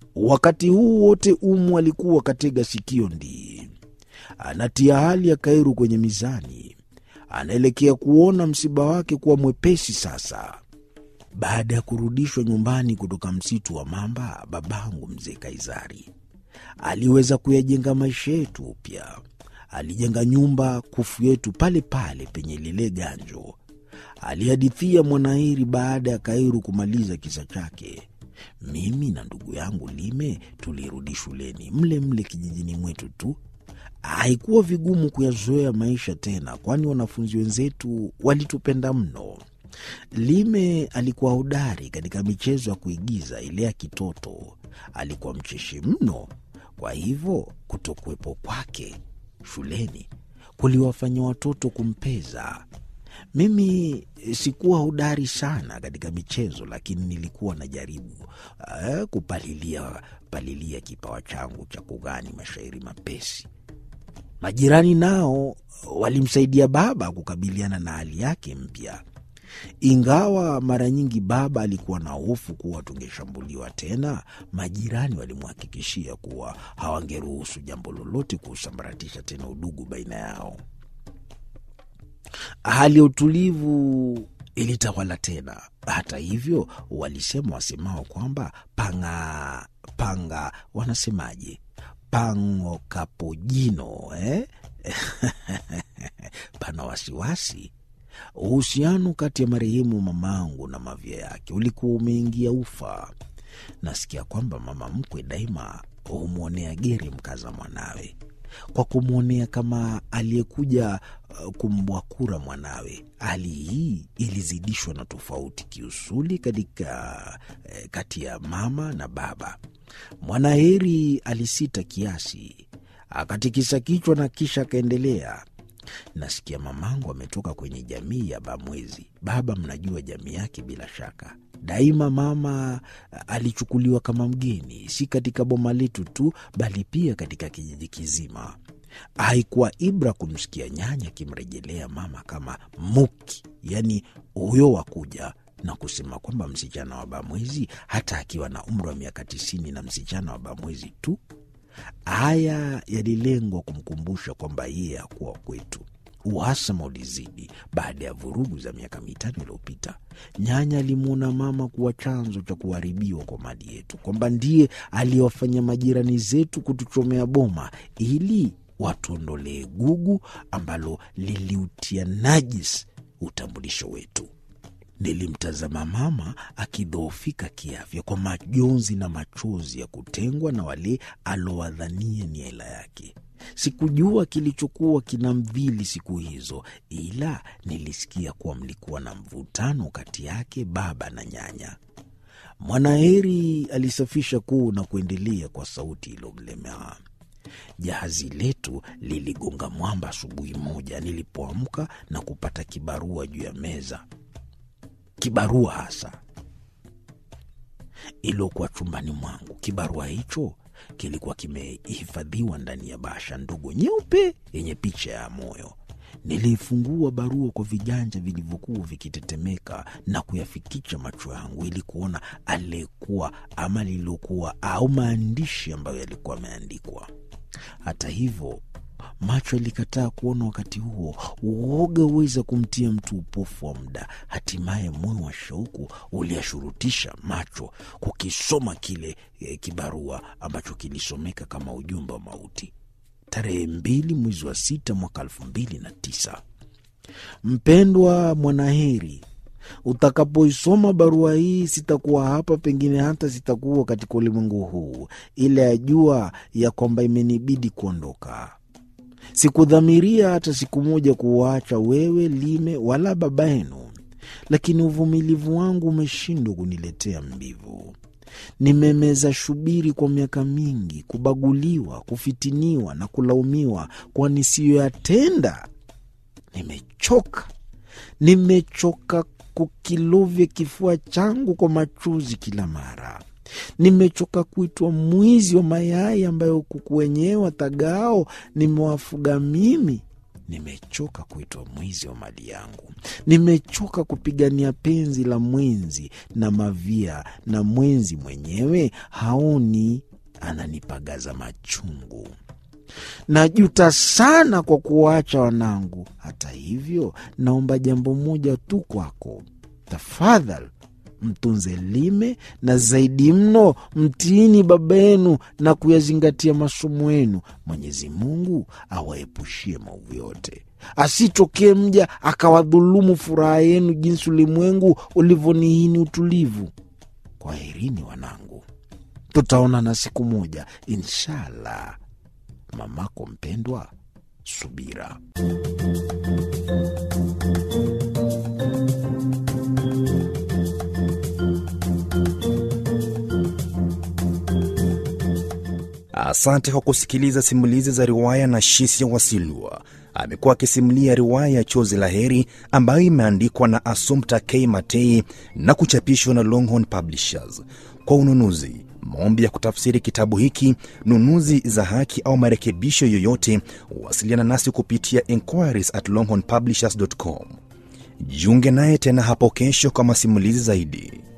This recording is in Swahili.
Wakati huu wote Umu alikuwa katega sikio ndii, anatia hali ya Kairu kwenye mizani, anaelekea kuona msiba wake kuwa mwepesi sasa. Baada ya kurudishwa nyumbani kutoka msitu wa mamba, babangu mzee Kaizari aliweza kuyajenga maisha yetu upya. Alijenga nyumba kufu yetu pale pale penye lile ganjo. Alihadithia Mwanairi baada ya Kairu kumaliza kisa chake. Mimi na ndugu yangu Lime tulirudi shuleni mle mle kijijini mwetu tu. Haikuwa vigumu kuyazoea maisha tena, kwani wanafunzi wenzetu walitupenda mno. Lime alikuwa hodari katika michezo ya kuigiza ile ya kitoto. Alikuwa mcheshi mno, kwa hivyo kutokuwepo kwake shuleni kuliwafanya watoto kumpeza. Mimi sikuwa hodari sana katika michezo, lakini nilikuwa najaribu uh, kupalilia palilia kipawa changu cha kughani mashairi mapesi. Majirani nao walimsaidia baba kukabiliana na hali yake mpya, ingawa mara nyingi baba alikuwa na hofu kuwa tungeshambuliwa tena. Majirani walimhakikishia kuwa hawangeruhusu jambo lolote kuusambaratisha tena udugu baina yao. Hali ya utulivu ilitawala tena. Hata hivyo, walisema wasemao kwamba panga panga, wanasemaje, pango kapojino eh? pana wasiwasi. Uhusiano kati ya marehemu mamangu na mavya yake ulikuwa umeingia ufa. Nasikia kwamba mama mkwe daima humwonea geri mkaza mwanawe kwa kumwonea kama aliyekuja uh, kumbwakura mwanawe. Hali hii ilizidishwa na tofauti kiusuli katika eh, kati ya mama na baba. Mwanaheri alisita kiasi, akatikisa kichwa na kisha akaendelea. Nasikia mamangu ametoka kwenye jamii ya Bamwezi. Baba, mnajua jamii yake bila shaka. Daima mama alichukuliwa kama mgeni, si katika boma letu tu, bali pia katika kijiji kizima. Haikuwa ibra kumsikia nyanya akimrejelea mama kama muki, yaani huyo wa kuja na kusema kwamba msichana wa Bamwezi, hata akiwa na umri wa miaka tisini na msichana wa Bamwezi tu. Haya yalilengwa kumkumbusha kwamba yeye hakuwa kwetu. Uhasama ulizidi baada ya vurugu za miaka mitano iliyopita. Nyanya alimwona mama kuwa chanzo cha kuharibiwa kwa mali yetu, kwamba ndiye aliyewafanya majirani zetu kutuchomea boma ili watuondolee gugu ambalo liliutia najis utambulisho wetu. Nilimtazama mama akidhoofika kiafya kwa majonzi na machozi ya kutengwa na wale alowadhania ni hela yake. Sikujua kilichokuwa kinamdhili siku hizo, ila nilisikia kuwa mlikuwa na mvutano kati yake baba na nyanya. Mwanaheri alisafisha kuu na kuendelea kwa sauti iliyomlemea. Jahazi letu liligonga mwamba asubuhi moja nilipoamka na kupata kibarua juu ya meza, kibarua hasa iliokuwa chumbani mwangu. Kibarua hicho kilikuwa kimehifadhiwa ndani ya bahasha ndogo nyeupe yenye picha ya moyo. Niliifungua barua kwa viganja vilivyokuwa vikitetemeka na kuyafikicha macho yangu ili kuona aliyekuwa ama lililokuwa au maandishi ambayo yalikuwa yameandikwa. Hata hivyo macho yalikataa kuona. Wakati huo uoga huweza kumtia mtu upofu wa muda. Hatimaye moyo wa shauku uliashurutisha macho kukisoma kile e, kibarua ambacho kilisomeka kama ujumbe wa mauti. Tarehe mbili mwezi wa sita mwaka elfu mbili na tisa. Mpendwa Mwanaheri, utakapoisoma barua hii sitakuwa hapa, pengine hata sitakuwa katika ulimwengu huu, ila yajua ya kwamba imenibidi kuondoka. Sikudhamiria hata siku moja kuwaacha wewe Lime wala baba yenu, lakini uvumilivu wangu umeshindwa kuniletea mbivu. Nimemeza shubiri kwa miaka mingi, kubaguliwa, kufitiniwa na kulaumiwa kwa nisiyoyatenda. Nimechoka, nimechoka kukilovya kifua changu kwa machozi kila mara. Nimechoka kuitwa mwizi wa mayai ambayo kuku wenyewe watagao nimewafuga mimi. Nimechoka kuitwa mwizi wa mali yangu. Nimechoka kupigania penzi la mwenzi na mavia, na mwenzi mwenyewe haoni, ananipagaza machungu. Najuta sana kwa kuwaacha wanangu. Hata hivyo, naomba jambo moja tu kwako, tafadhali mtunze Lime na zaidi mno mtiini baba yenu na kuyazingatia masomo yenu. Mwenyezi Mungu awaepushie maovu yote, asitokee mja akawadhulumu furaha yenu jinsi ulimwengu ulivyonihini utulivu. Kwaherini wanangu, tutaonana siku moja inshallah. Mamako mpendwa, Subira. Asante kwa kusikiliza simulizi za riwaya na Shisia Wasilwa. Amekuwa akisimulia riwaya ya Chozi la Heri ambayo imeandikwa na Assumpta K Matei na kuchapishwa na Longhorn Publishers. Kwa ununuzi, maombi ya kutafsiri kitabu hiki, nunuzi za haki au marekebisho yoyote, wasiliana nasi kupitia inquiries at longhornpublishers.com. Jiunge naye tena hapo kesho kwa masimulizi zaidi.